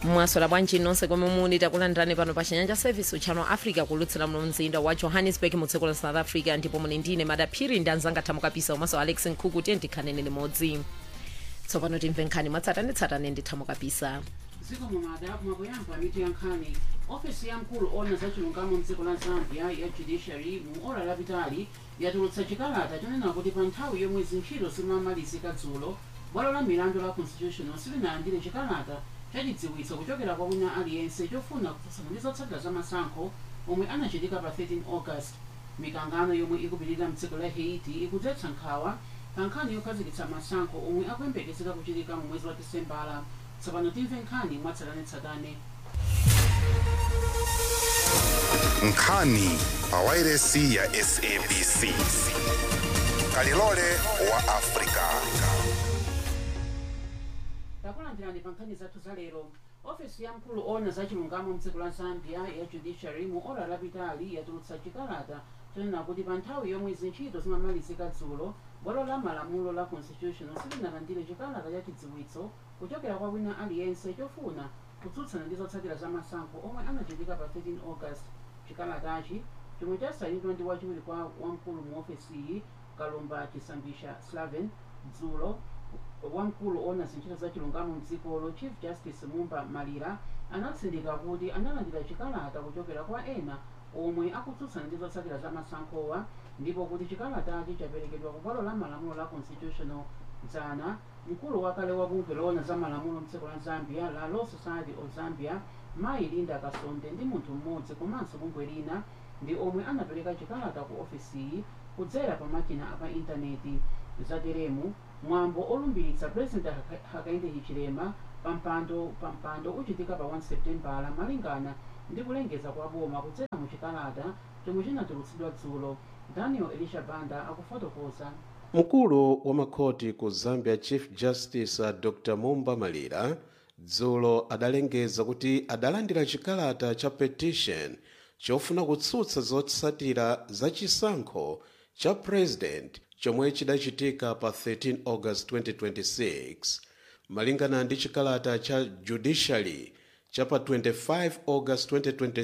mwasola bwanji nonse komwe muli takulandirani pano pa chinyanja service uchano africa kulutsira muno mzinda wa johannesburg mu dziko la south africa ndipo muli ndine madaphiri ndi anzanga thamukapisa komanso alex nkhuku tiye ndikhanene limodzi tsopano timve nkhani mwatsatanetsatane ndi thamukapisa dziko mumada mwakuyamba mitu ya nkhani ofesi ya mkulu ona za chilungamo mdziko la zambia ya judiciary mu ora lapitali yatulutsa chikalata chonena kuti pa nthawi yomwe zintchito zimamalizika dzulo bwalo la milandu la constitutional silinalandire chikalata chachidziwitso kuchokera kwa wina aliyense chofuna kutsutsana ndi zotsatira za masankho omwe anachitika pa 13 august mikangano yomwe ikupitirira mdziko la haiti ikudzetsa nkhawa pa nkhani yokhazikitsa masankho omwe akuyembekezeka kuchitika mu mwezi wa disembala tsopano timve nkhani mwatsatanetsatane nkhani pa wairesi ya sabc kalilole wa afrika takulandirani pa nkhani zathu za lero ofesi ya mkulu ona za chilungamo mdziko la zambia ya judiciary mu ora lapitali yatulutsa chikalata chonena kuti pa nthawi yomwe zintchito zimamalizika dzulo bwalo la malamulo la constitutional silinalandire chikalata cha chidziwitso kuchokera kwa wina aliyense chofuna kutsutsana ndi zotsatira za masankho omwe anachitika pa 13 august chikalatachi chomwe chasayinidwa ndi wachiwiri kwa wamkulu mu ofesiyi kalumba chisambisha slaven dzulo wamkulu ona zintchito za chilungamo mdzikolo chief justice mumba malira anatsindika kuti analandira chikalata kuchokera kwa ena omwe akutsutsana ndi zotsatira za masankhowa ndipo kuti chikalatachi chaperekedwa ku bwalo la malamulo la constitutional dzana mkulu wakale wa bungwe loona za malamulo mdziko la zambia la law society of zambia mayi linda kasonde ndi munthu mmodzi komanso bungwe lina ndi omwe anapereka chikalata ku ofisiyi kudzera pa makina apa intaneti zateremu mwambo olumbiritsa president Haka- hakainde hichilema pampando pampando uchitika pa 1 septembala malingana ndi kulengeza kwa boma kudzera mu chikalata chomwe chinatulutsidwa dzulo daniel elisha banda akufotokoza mkulu wa makhoti ku zambia chief justice uh, dr mumba malira dzulo adalengeza kuti adalandira chikalata cha petition chofuna kutsutsa zotsatira za chisankho cha president chomwe chidachitika pa 13 august 2026 malingana ndi chikalata cha judiciary cha pa 25 august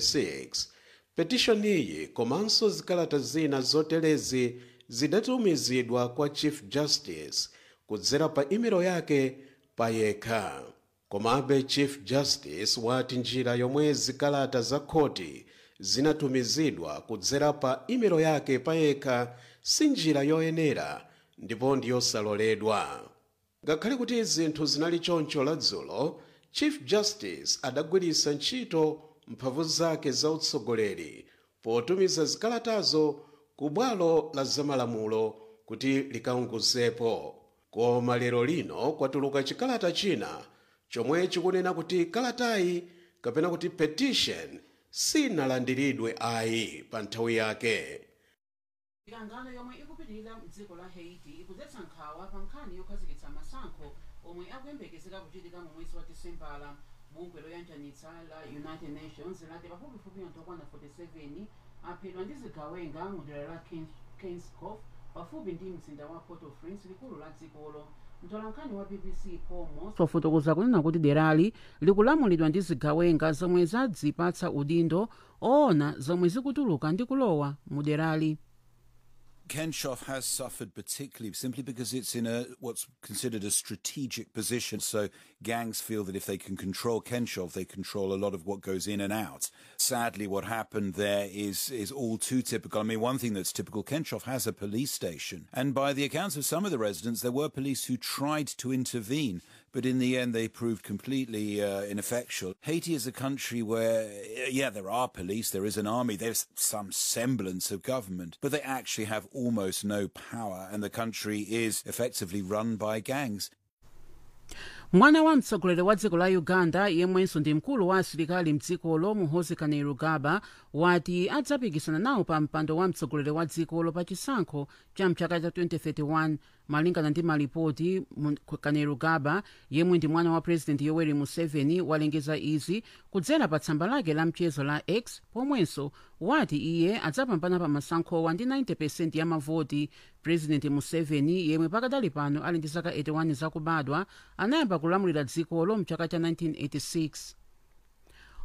2026 petition iyi komanso zikalata zina zotelezi zidatumizidwa kwa chief justice kudzera pa imelo yake pa yekha komabe chief justice wati njira yomwe zikalata za khoti zinatumizidwa kudzera pa imelo yake pa yekha si njira yoyenera ndipo ndiyosaloledwa ngakhale kuti zinthu zinali choncho ladzulo chief justice adagwiritsa ntchito mphamvu zake za utsogoleri potumiza zikalatazo ku bwalo la zamalamulo kuti likaunguzepo koma lero lino kwatuluka chikalata china chomwe chikunena kuti kalatayi kapena kuti petition sinalandiridwe ayi pa nthawi yake mikangano yomwe ikupitirira mdziko la haiti ikudzetsa nkhawa pa nkhani yokhazikitsa masankho omwe akuyembekezeka kuchitika mu mwezi wa disembala bungwe loyanjanitsa la united nations lati pafupifupi anthu okwana 47 aphedwa ndi zigawenga mu dera la kingscof pafupi ndi mzinda wa port au prince likulu la dzikolo mtolankhani wa bbc komo wafotokoza kunena kuti derali likulamulidwa ndi zigawenga zomwe zadzipatsa udindo oona zomwe zikutuluka ndi kulowa mu derali Kenshoff has suffered particularly simply because it's in a what's considered a strategic position. So gangs feel that if they can control Kenshoff, they control a lot of what goes in and out. Sadly, what happened there is is all too typical. I mean, one thing that's typical: Kenshoff has a police station, and by the accounts of some of the residents, there were police who tried to intervene. But in the end, they proved completely uh, ineffectual. Haiti is a country where, yeah, there are police, there is an army, there's some semblance of government, but they actually have almost no power, and the country is effectively run by gangs. mwana wa mtsogoleri wa dziko la uganda yemwenso ndi mkulu wa asilikali mdzikolo muhoozi kainerugaba wati adzapikisana nawo pa mpando wa mtsogoleri wa dzikolo pa chisankho cha mchaka cha 2031 malingana ndi malipoti kainerugaba yemwe ndi mwana wa president yoweri museveni walengeza izi kudzera pa tsamba lake la mchezo la x pomwenso wati iye adzapambana pa masankhowa ndi 90 ya mavoti president museveni yemwe pakadali pano ali ndi zaka 81 zakubadwa anayamba kulamulira dzikolo mchaka cha 1986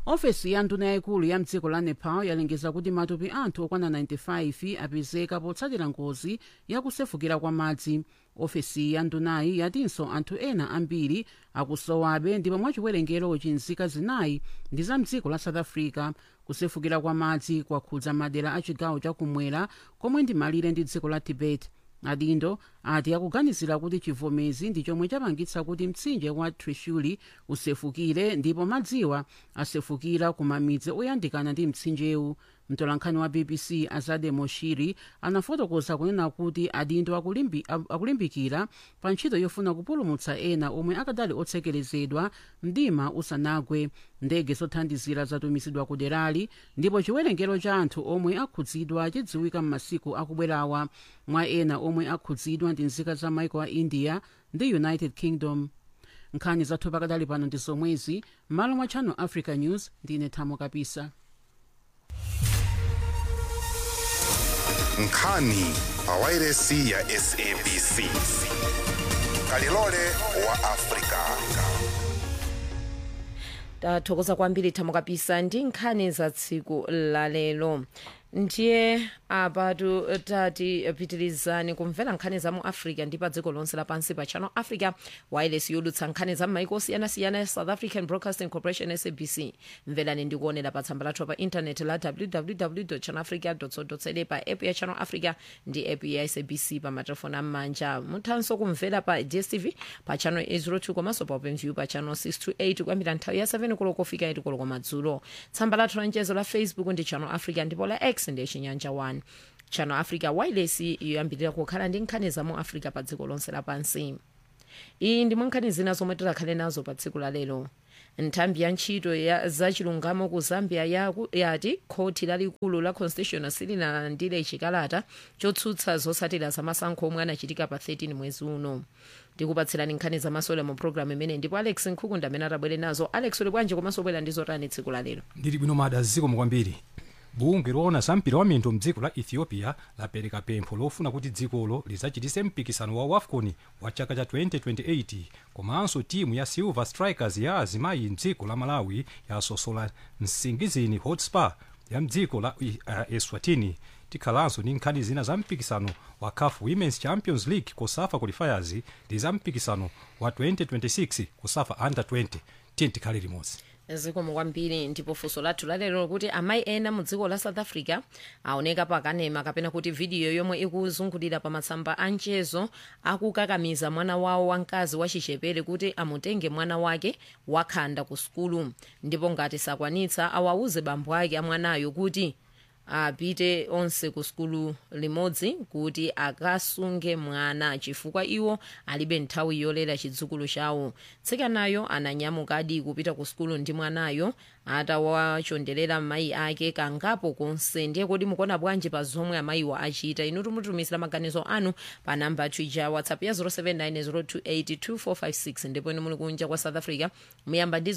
ofesi ya nduna yayikulu ya mdziko la nepal yalengeza kuti matupi anthu okwana 95 apezeka potsatira ngozi yakusefukira kwa madzi ofesi ya ndunayi yatinso anthu ena ambiri akusowabe ndipo mwachiwerengero nzika zinayi ndi za mdziko la south africa kusefukira kwa madzi kwakhudza madera a chigawo chakumwera komwe ndi malire ndi dziko la tibet adindo ati akuganizira kuti chivomezi ndi chomwe chapangitsa kuti mtsinje wa trishuli usefukire ndipo madziwa asefukira ku mamidzi oyandikana ndi mtsinjewu mtolankhani wa bbc azade moshiri anafotokoza kunena kuti adindo akulimbi, akulimbikira pa ntchito yofuna kupulumutsa ena omwe akadali otsekerezedwa mdima usanagwe ndege zothandizira zatumizidwa ku derali ndipo chiwerengero cha anthu omwe akhudzidwa chidziwika m'masiku akubwerawa mwa ena omwe akhudzidwa ndi nzika za maiko a india ndi united kingdom nkhani zathu pakadali pano ndi zomwezi m'malo mwa channel africa news ndine thamo kapisa nkhani pawairesi ya sabc kalilole wa afrika tathokoza kwambiri thamo kapisa ndi nkhani za tsiku lalero ndiye apatu tati pitirizani kumvera nkhani za mu africa ndi pa dziko lonse lapansi pa channel africa wireless yodutsa nkhani za m'maiko osiyanasiyana ya south african broadcasting corporation sabc mverani ndi kuonera pa tsamba lathu pa intaneti la www channelafrica co za pa app ya channel africa ndi app ya sabc pa matelefoni am'manja muthanso kumvera pa dstv pa channel 802 komanso pa openview pa channel 628 kuyambira nthawi ya 7 koloko kufika 8 koloko madzulo tsamba lathu la mchezo la facebook ndi channel africa ndipo la x ndi chinyanja 1 channel africa wireless yoyambirira kukhala ndi nkhani za mu africa pa dziko lonse lapansi iyi ndi nkhani zina zomwe tikhale nazo pa tsiku la lero nthambi ya ntchito ya zachilungamo ku zambia yaku- yati khoti lalikulu la constitutional silinalandire chikalata chotsutsa zotsatira zamasankho omwe anachitika pa 13 mwezi uno ndikupatsirani nkhani zamasewera mu programu imene ndipo alex nkhukunda amene atabwere nazo alex uli bwanji komanso bwera ndi zotani tsiku la lero ndili bwino mada zikomo kwambiri bungwe loona za mpira wa miyendo mdziko la ethiopia lapereka pempho lofuna kuti dzikolo lidzachitise mpikisano wa wafcon wa chaka cha 2028 komanso timu ya silver strikers ya azimayi mdziko la malawi yasosola msingizini hotspur ya mdziko la uh, eswatini tikhalanso ndi nkhani zina za mpikisano wa caf women's champions league kusafa qualifiers ndi za mpikisano wa 2026 kusafa under 20 tiye tikhale limodzi zikomo kwambiri ndipo funso lathu lalero kuti amayi ena mu dziko la south africa aoneka pakanema kapena kuti vidiyo yomwe ikuzungulira pa matsamba a mchezo akukakamiza mwana wawo wamkazi wachichepere kuti amutenge mwana wake wakhanda ku sukulu ndipo ngati sakwanitsa awauze bambo ake amwanayo kuti apite onse ku sukulu limodzi kuti akasunge mwana chifukwa iwo alibe nthawi yolera chidzukulu chawo tsikanayo ananyamukadi kupita ku sukulu ndi mwanayo atawachonderera mayi ake kangapo konse ndiye kuti mukuona bwanji pa zomwe amayiwa achita inu tumutumizira maganizo anu pa namba twitter whatsapp ya 0790282456 ndipo inu muli kunja kwa south africa muyamba ndi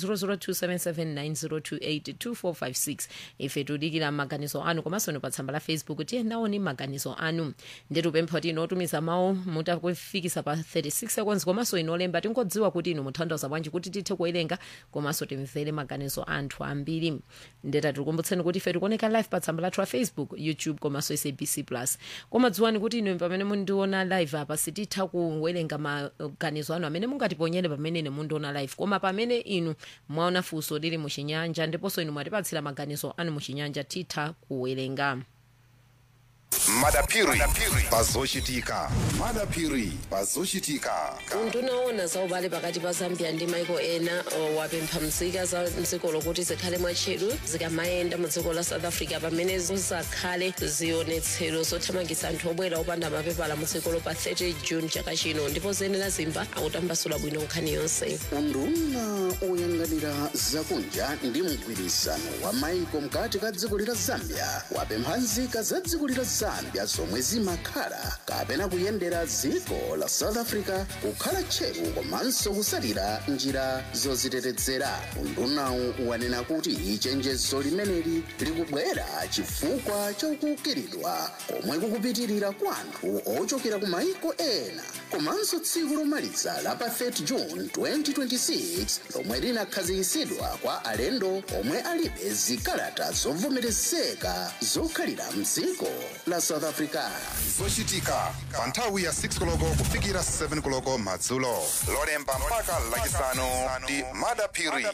0027790282456 ife tudikira maganizo anu komanso inu pa tsamba la facebook tiye naoni maganizo anu nditupempha kuti inu otumiza mawu mutakufikisa pa 36 seconds komanso inu olemba tingodziwa kuti inu mutanthauza bwanji kuti tithe kuwerenga komanso timvere maganizo anthu ambiri ndeta tikukumbutseni kuti ife tikuoneka live pa tsamba lathu la facebook youtube komanso sabc plus koma dziwani kuti inu pamene mundiona live apa sititha kuwerenga maganizo anu amene mungatiponyere pamene ine mundiona live koma pamene inu mwaona funso lili muchinyanja ndiponso inu mwatipatsira maganizo anu muchinyanja titha kuwerenga madapiri pazochitika madapiri pazochitika undunaona za ubale pakati pa zambia ndi maiko ena uh, wapempha mzika za mdziko lokuti zikhale mwatcheru zikamayenda mu dziko la south africa pamene zizakhale zionetsero zothamangitsa anthu obwera opanda mapepala mu dzikolo pa 30 june chaka chino ndipo zenera zimba akutambasula bwino nkhani yonse unduna oyang'anira zakunja ndi mgwirizano wa maiko mkati ka dziko lila zambia wapempha nzika za dziko lila zambia zambia zomwe zimakhala kapena kuyendera dziko la south africa kukhala tcheru komanso kusalira njira zozitetezera undunawu wanena kuti chenjezo limeneli likubwera chifukwa chokukiridwa komwe kukupitirira kwa anthu ochokera ku maiko ena komanso tsiku lomaliza la pa 30 june 2026 lomwe linakhazikitsidwa kwa alendo omwe alibe zikalata zovomerezeka zokhalira mdziko la south africa zochitika pa nthawi ya 6 koloko kufikira 7 koloko madzulo lolemba mpaka lachisanu ndi madapiri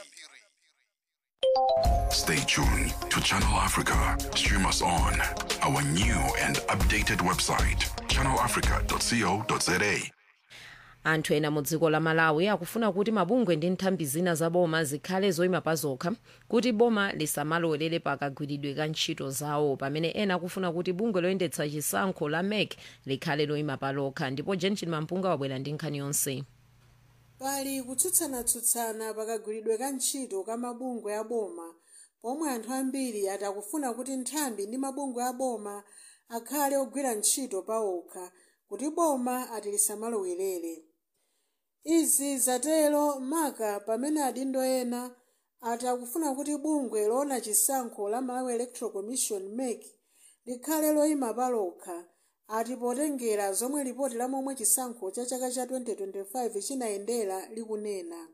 Stay tuned to Channel Africa. Stream us on our new and updated website, channelafrica.co.za. anthu ena mu dziko la malawi akufuna kuti mabungwe ndi nthambi zina za boma zikhale zoyima pa zokha kuti boma lisamalowelere pakagwiridwe ka ntchito zawo pamene ena akufuna kuti bungwe loyendetsa chisankho la mek likhale loyima pa lokha ndipo jenjin mampunga wabwera ndi nkhani yonse pali kutsutsana-tsutsana pakagwiridwe ka ntchito ka mabungwe a boma pomwe anthu ambiri atakufuna kuti nthambi ndi mabungwe a boma akhale ogwira ntchito pawokha kuti boma ati lisamalowerere izi zatero maka pamene adindo ena ati akufuna kuti bungwe loona chisankho la malawi electoral commission mek likhale loyima palokha ati potengera zomwe lipoti la momwe chisankho cha chaka cha 2025 chinayendera likunena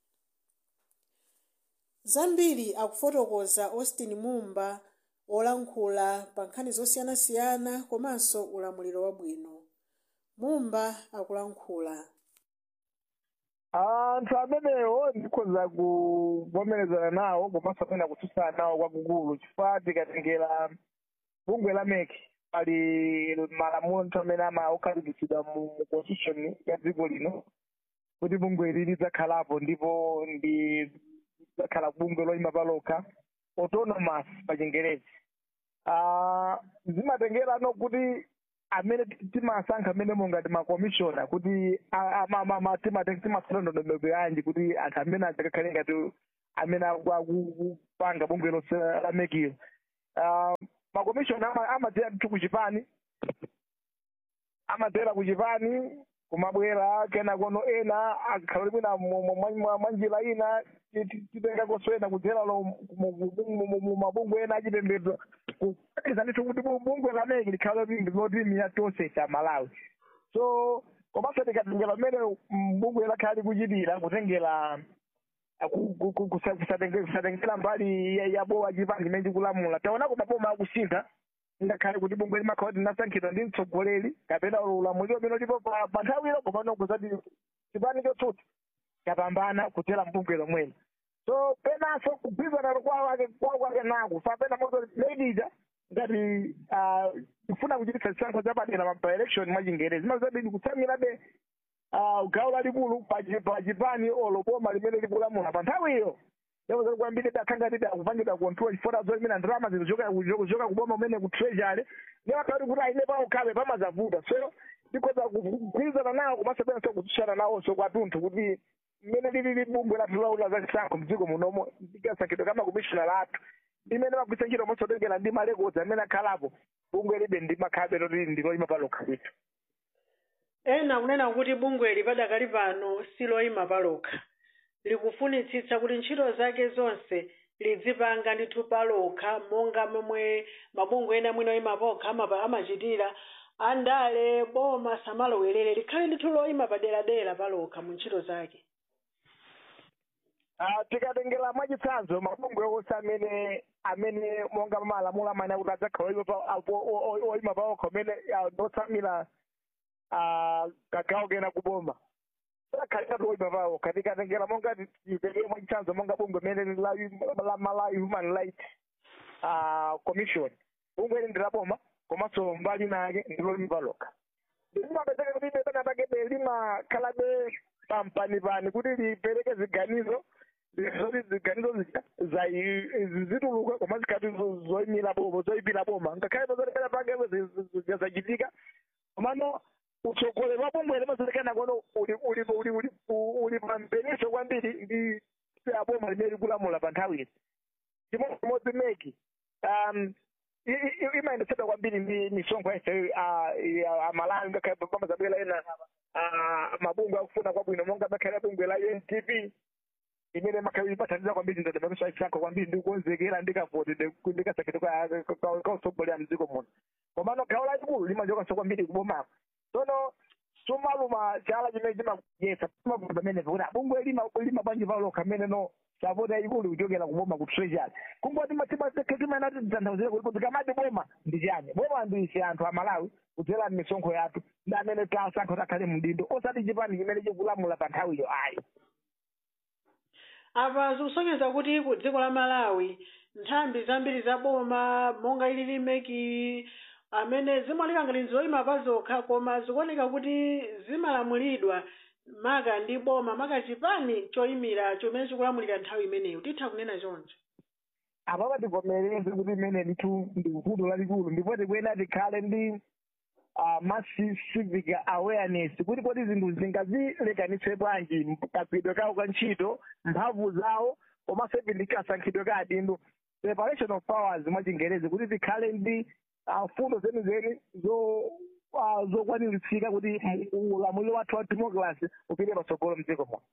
zambiri akufotokoza austin mumba olankhula pa nkhani zosiyanasiyana komanso ulamuliro wabwino mumba akulankhula anthu amenewo ndikhoza kuvomerezana nawo komanso pena kutsutsana nawo kwakukulu chifukwa tikatengera bungwe la mek pali malamulo anthu amene amakhazikitsidwa mu mu constitution ya dziko lino kuti bungwe ili lidzakhalapo ndipo ndi lidzakhala bungwe loyima palokha autonomous pa chingerezi Ah, zimatengerano kuti amene timasankha amene mongati makomishona kuti timatsala ndondomeko yanji kuti anthu amene adzakakhale ngati amene akupanga bungwe lonse la mekilo makomishona ama- amadzera ndithu kuchipani amadzera kuchipani kumabwera kena kono ena akhala bwina mwa njira ina titengakonso ena kudzera lo mu mabungwe ena achipembedzo kupeza ndithu kuti bu- bungwe lameki likhale lotimira tonse cha malawi so komanso tikatengera pamene mm, bungwe lakhala likuchitira kutengera ah, ku- ku- ku- kusa- kusatenge- kusatengera mbali ya- ya bowa chipani chimene chikulamula taona kuti maboma akusintha ngakhale kuti bungwe limakhala kuti linasankhidwa ndi mtsogoleri kapena ulamuliro umene ulipo pa pa nthawiro komano kuzati chipani chotsutsa chapambana kudzera mbungwe lomwelo so penanso kugwirizana kwawo ake kwawo kwake nako sapena moto ladies ngati ah, kufuna kuchititsa chisankho chapadera pa election mwa chingerezi mazabidi kutsamirabe ah, gawo lalikulu pa chi- pa chipani olo boma limene likulamula pa nthawiyo yakozati kwambiri dakhangati akupangidwa kontrol chifukwa zoimena ndalama zikuchoka kuchoka kuboma umene ku treasury niwakati kuti aine pawo khabe pamazavuta so ndikhoza kugwirizana nawo kumasebenso kutsutsana nawonso kwatunthu kuti mmene lili bungwe lathu laula za chisankho mdziko munomo ndikasankhidwe kama komishona lathu limene magwisa ntchito mosotengera ndi malekodzi amene akhalapo bungwe libe ndi makhabe loti ndiloyima palokha kwithu ena kunena kuti bungweli padakali pano siloyima palokha likufunitsitsa kuti ntchito zake zonse lidzipanga ndithu palokha monga momwe mabungwe ena mwina oyima pokha amapa- amachitira andale boma samalowerere likhale ndithu loyima paderadera palokha mu ntchito zake Ah, tikatengera mwachitsanzo mabungwe onse amene amene monga malamulo amene kuti adzakhala oyima pa- apo- o- o- oyima paokha amene ah, ndotsamira ah, kagawo kena kuboma akhalekatu oyima paokha tikatengera monga titengere mwachitsanzo monga bungwe amene la la malawi human rights ah, commission bungwe ili ndilaboma komanso mbali nake ndiloyima palokha limapezeka kuti pena pakebe limakhalabe pampanipani kuti lipereke ziganizo zoti ziganizo zija zai- zituluka koma zikhati zoyimira boma zoyipira boma ngakhale pazotekana pangepo zachitika komano utsogoleri wa bungwe limazotekana kono uli uli uli uli uli pampeniso kwambiri ndi aboma limene likulamula pa nthawiyi chimodzimodzi meki um i- i- imayendetsedwa kwambiri ndi misonkho yese amalawi ngakhale boma zabwera ena ah, mabungwe akufuna kwabwino monga ngakhale bungwe la UNDP imene makhawi ipathandiza kwambiri ndadamakiso ayisankho kwambiri ndikukonzekera ndikavotede ndikasakete kautsogolera mdziko muno komano gawo lalikulu limanjokanso kwambiri kubomako tsono sumaluma chala chimene chimayesa mavuto pamenepo kuti abungwe lima lima bwanji palokha amene no sapoti yayikulu kuchokera kuboma ku treasury kungoti timaena titanthauzire kuti kuti kamati boma ndi chani boma ndi ife anthu amalawi kudzera m'misonkho yathu ndi amene tasankho takhale mdindo osati chipani chimene chikulamula pa nthawiyo ayi apa zikusonyeza kuti ku dziko la malawi nthambi zambiri za boma monga ilili meki amene zimaoneka ngati nzoyima pa zokha koma zikuoneka kuti zimalamulidwa maka ndi boma maka chipani choyimira chomene chikulamulira nthawi imeneyo titha kunena choncho apapa tivomereze kuti imene ndithu ndi vuto lalikulu ndipo tikuyenera tikhale ndi uh, massive civic awareness kuti kodi zinthu zingazilekanitse bwanji kagwidwe kawo ka ntchito mphamvu zawo komanso ivi ndi kasankhidwe ka adindo separation of powers mwachingerezi kuti tikhale ndi uh, fundo zenizeni zo uh, zokwaniritsika kuti ulamuliro wathu wa democracy upite patsogolo mdziko muno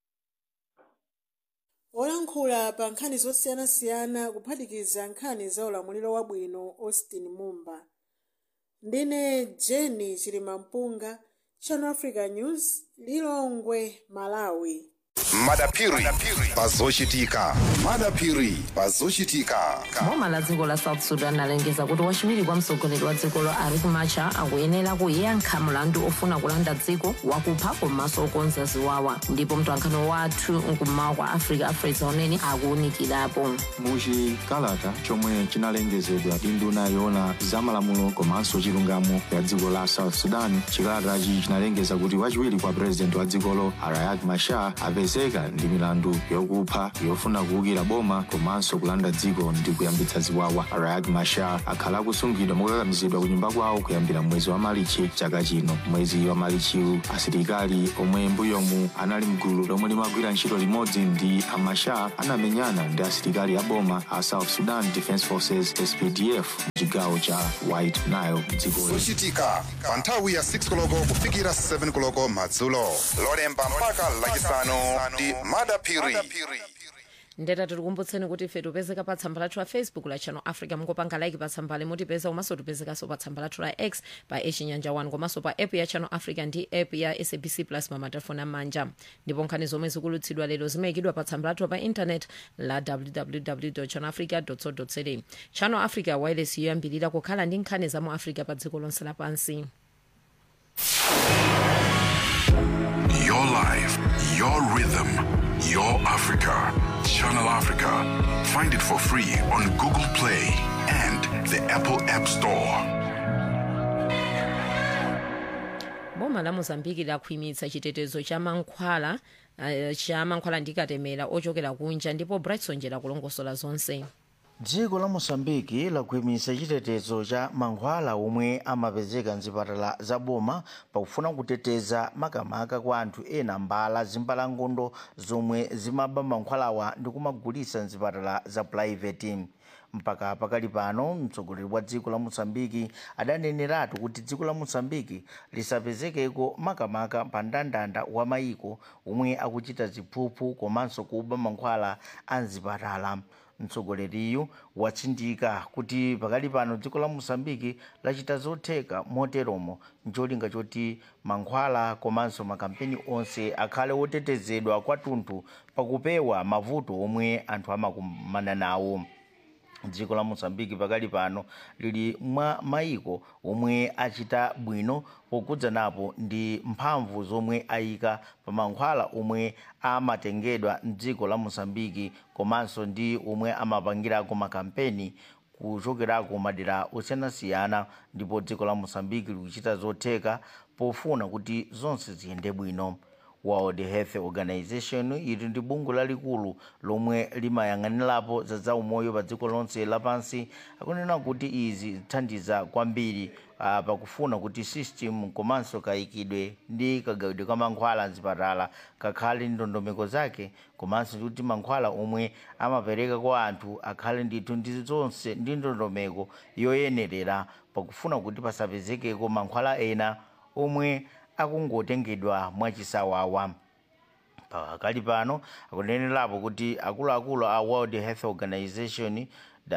olankhula pa nkhani zosiyanasiyana kuphatikiza nkhani za ulamuliro wabwino austin mumba ndine jeni chilimampunga channel africa news lilongwe malawi madapiri pazochitika madapiri pazochitika boma la dziko la south sudan alengeza kuti wachiwiri kwa mtsogoleri wa dzikolo riek machar akuyenera kuyankha mlandu ofuna kulanda dziko wakupha komanso okonza ziwawa ndipo mtwankhano wathu mkummawa kwa africa afresa unene akuwunikirapo muchikalata chomwe chinalengezedwa ndi nduna yoona zamalamulo komanso chilungamo ya dziko la south sudan chikalatachi chinalengeza kuti wachiwiri kwa purezidenti wa dzikolo riek machar apezeka ndi milandu yokupha yofuna kuwukira boma komanso kulanda dziko ndi kuyambitsa ziwawa riek machar akhala akusungidwa mokakamizidwa ku nyumba kwawo kuyambira mwezi wa malichi chaka chino mwezi wa malichiwu asilikali omwe mbuyomu anali mgulu lomwe limagwira ntchito limodzi ndi amachar anamenyana ndi asilikali a boma a south sudan defense forces spdf mchigawo cha white nile mdzikoli zochitika pa nthawi ya 6 koloko kufikira 7 koloko madzulo lolemba mpaka lachisanu ndi madapiri ndeta tikukumbutseni kuti ife tipezeka pa tsamba lathu la facebook la channel africa mungopanga like pa tsambali mutipeza komanso tipezekanso pa tsamba lathu la x pa echinyanja 1 komanso pa app ya channel africa ndi app ya sabc plus pa matelefoni amanja ndipo nkhani zomwe zikulutsidwa lero zimayikidwa pa tsamba lathu pa intanet la www channel africa co za channel africa wireless yoyambirira kukhala ndi nkhani za mu africa pa dziko lonse lapansi Your life, your rhythm, your Africa. Channel Africa. Find it for free on Google Play and the Apple App Store. boma la mozambiki lakhwimitsa chitetezo cha mankhwala uh, cha mankhwala ndi katemera ochokera kunja ndipo brightson jera kulongosola zonse dziko la mosambiki lakhwimitsa chitetezo cha mankhwala omwe amapezeka mzipatala za boma pakufuna kuteteza makamaka kwa anthu ena mbala zimbalangondo zomwe zimaba mankhwalawa ndi kumagulitsa mzipatala za purayiveti mpaka pakali pano mtsogoleri wa dziko la mosambiki adaneneratu kuti dziko la mosambiki lisapezekeko makamaka pa mndandanda wa mayiko omwe akuchita ziphuphu komanso kuba mankhwala a mzipatala mtsogoleriyu watsindika kuti pakali pano dziko la mosambiki lachita zotheka moteromo ncholinga choti mankhwala komanso makampeni onse akhale otetezedwa kwathunthu pakupewa mavuto omwe anthu amakumana nawo dziko la mosambiki pakali pano lili mwa mayiko omwe achita bwino pokudza napo ndi mphamvu zomwe ayika pa mankhwala omwe amatengedwa mdziko la mosambiki komanso ndi omwe amapangirako makampeni kuchokerako madera osiyanasiyana ndipo dziko la mosambiki likuchita zotheka pofuna kuti zonse ziyende bwino world health organization ili ndi bungwe lalikulu lomwe limayang'anirapo za zaumoyo pa dziko lonse lapansi akunena kuti izi zithandiza kwambiri uh, pakufuna kuti system komanso kayikidwe ndi kagawidwe ka mankhwala mzipatala kakhale ndondomeko zake komanso kuti mankhwala omwe amapereka kwa anthu akhale ndithu ndi zonse ndi ndondomeko yoyenerera pakufuna kuti pasapezekeko mankhwala ena omwe akungotengedwa mwachisawawa pakali pano akunenerapo kuti akuluakulu a world health organization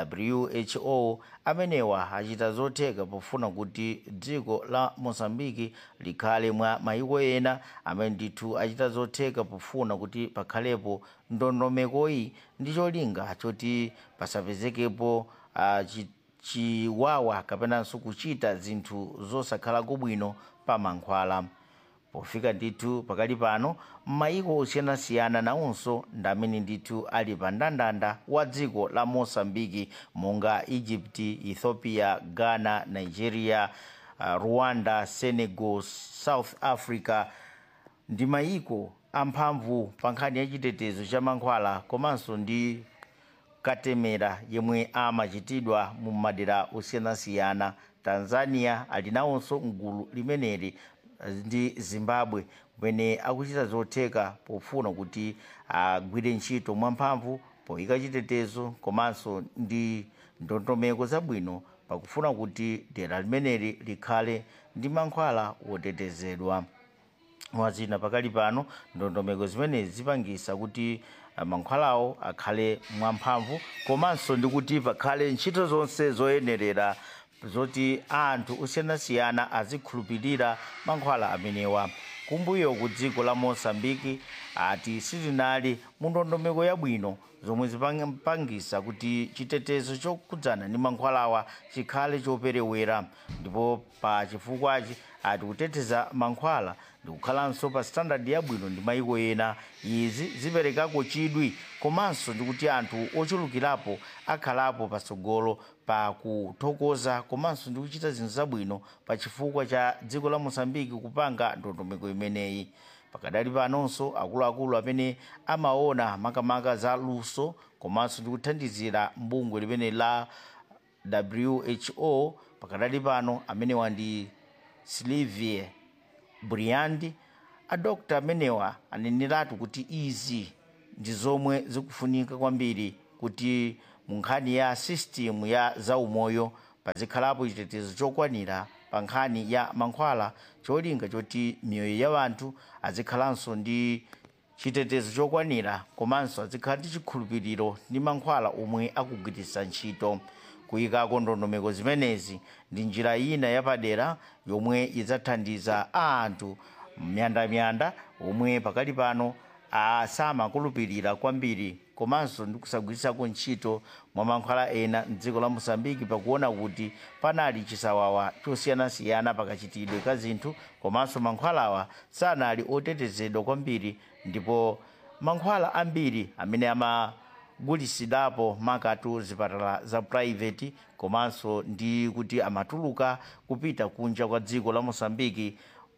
who amenewa achita zotheka pofuna kuti dziko la mozambiki likhale mwa mayiko ena amene ndithu achita zotheka pofuna kuti pakhalepo ndondomekoyi ndi cholinga choti pasapezekepo uh, chi, chiwawa kapenanso kuchita zinthu zosakhala kubwino pa mankhwala pofika ndithu pakali pano m'mayiko osiyanasiyana nawonso ndamene ndithu ali pa ndandanda wa dziko la mosambiki monga egypt ethiopia ghana nigeria uh, rwanda senegal south africa ndi mayiko amphamvu pa nkhani ya chitetezo cha mankhwala komanso ndi katemera yemwe amachitidwa mu madera osiyanasiyana tanzania ali nawonso mgulu limeneli ndi zimbabwe kumene akuchita zotheka pofuna kuti agwire ntchito mwamphamvu poyika chitetezo komanso ndi ndondomeko zabwino pakufuna kuti dera limeneli likhale ndi mankhwala wotetezedwa mwazina pakali pano ndondomeko zimenezi zipangisa kuti uh, mankhwalawo akhale mwamphamvu komanso ndi kuti pakhale ntchito zonse zoyenerera zoti anthu osiyanasiyana azikhulupirira mankhwala amenewa kumbuyo ku dziko la mosambiki ati sitinali mu ndondomeko yabwino zomwe zipangisa kuti chitetezo chokhudzana ndi mankhwalawa chikhale choperewera ndipo pa chifukwachi ati kuteteza mankhwala ndikukhalanso pa standard yabwino ndi mayiko ena izi ziperekako chidwi komanso ndikuti anthu ochulukirapo akhalapo patsogolo pa kuthokoza komanso ndi kuchita zinthu zabwino pa chifukwa cha dziko la mosambiki kupanga ndondomeko imeneyi pakadali panonso akuluakulu amene amaona za luso komanso ndi kuthandizira mbungwe limene la who pakadali pano amenewa ndi silivie briandi adokta amenewa aneneratu kuti izi ndi zomwe zikufunika kwambiri kuti mu nkhani ya system ya zaumoyo pazikhalapo chitetezo chokwanira pa nkhani ya mankhwala cholinga choti miyoyo ya anthu azikhalanso ndi chitetezo chokwanira komanso azikhala ndi chikhulupiriro ndi mankhwala omwe akugwiritsa ntchito kuyikako ndondomeko zimenezi ndi njira ina yapadera yomwe idzathandiza anthu myandamyanda omwe pakali pano samakhulupirira kwambiri komanso ndi kusagwiritsako ntchito mwa mankhwala ena mdziko la mosambiki pakuona kuti panali chisawawa chosiyanasiyana pakachitidwe ka zinthu komanso mankhwalawa sanali otetezedwa kwambiri ndipo mankhwala ambiri amene amagulitsidwapo makatu zipatala za private komanso ndi kuti amatuluka kupita kunja kwa dziko la mosambiki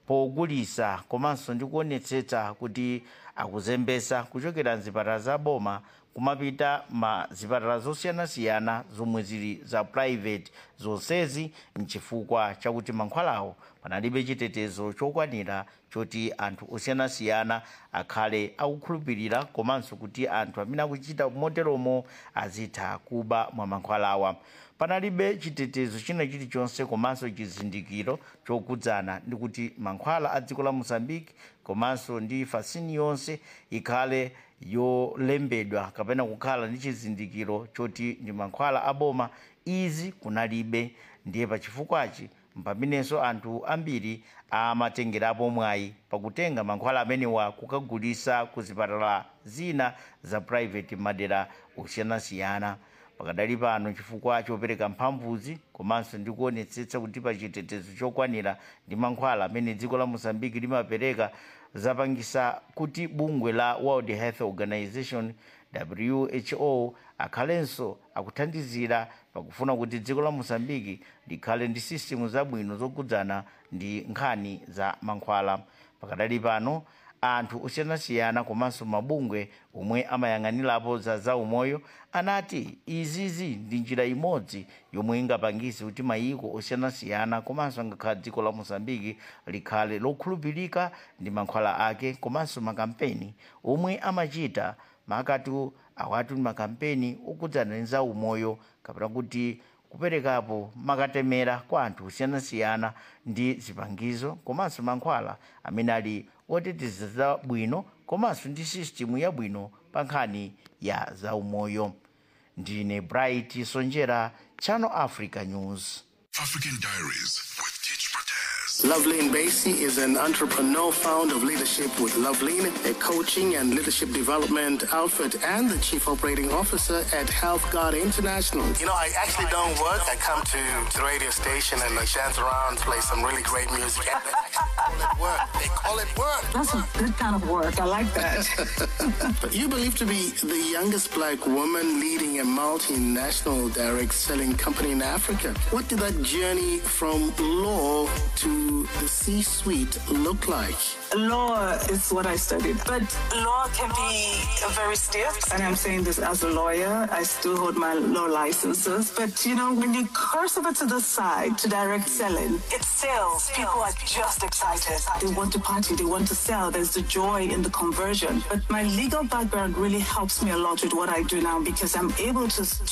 pogulisa komanso ndi kuonetsetsa kuti akuzembesa kuchokera mzipatala za boma kumapita ma zipatala zosiyanasiyana zomwe zili za private zonsezi mchifukwa chakuti mankhwalawo panalibe chitetezo chokwanira choti anthu osiyanasiyana akhale akukhulupirira komanso kuti anthu amene akuchita moteromo azitha kuba mwa mankhwalawa panalibe chitetezo china chilichonse komanso chizindikiro chokhudzana ndi kuti mankhwala a dziko la mozambique komanso ndi fasini yonse ikhale yolembedwa kapena kukhala ndi chizindikiro choti ndi mankhwala aboma izi kunalibe ndiye pachifukwachi mpamenenso anthu ambiri amatengerapo mwayi pakutenga mankhwala amenewa kukagulisa ku zipatala zina za private madera osiyanasiyana pakadali pano chifukwa chopereka mphamvuzi komanso ndi kuonetsetsa kuti pa chitetezo chokwanira ndi mankhwala amene dziko la mozambique limapereka zapangisa kuti bungwe la world health organization who akhalenso akuthandizira pakufuna kuti dziko la mozambique likhale ndi sistemu zabwino zokhudzana ndi nkhani za mankhwala pakadali pano anthu osiyanasiyana komanso mabungwe omwe amayang'anirapo za zaumoyo anati izizi ndi njira imodzi yomwe ingapangise kuti mayiko osiyanasiyana komanso ngakhale dziko la mozambiki likhale lokhulupirika ndi mankhwala ake komanso makampeni omwe amachita makatu awatu ndi makampeni okhudzana ndi zaumoyo kapena kuti kuperekapo makatemera kwa anthu osiyanasiyana ndi zipangizo komanso mankhwala amene ali oteteza zabwino komanso ndi sisitimu yabwino pa nkhani ya zaumoyo ndine bright sonjera channel africa news African Diaries with Teach Loveline Basie is an entrepreneur, founder of Leadership with Loveline, a coaching and leadership development outfit, and the chief operating officer at Health Guard International. You know, I actually don't work. I come to the radio station and I dance around, play some really great music. And they actually call it work. They call it work. That's a good kind of work. I like that. But you believe to be the youngest black woman leading a multinational direct selling company in Africa. What did that journey from law to the C suite look like? Law is what I studied, but law can be very stiff. And I'm saying this as a lawyer. I still hold my law licenses. But you know, when you cross over to the side to direct selling, it sells. People are just excited. They want to party, they want to sell. There's the joy in the conversion. But my legal background really helps me a lot with what I do now because I'm able to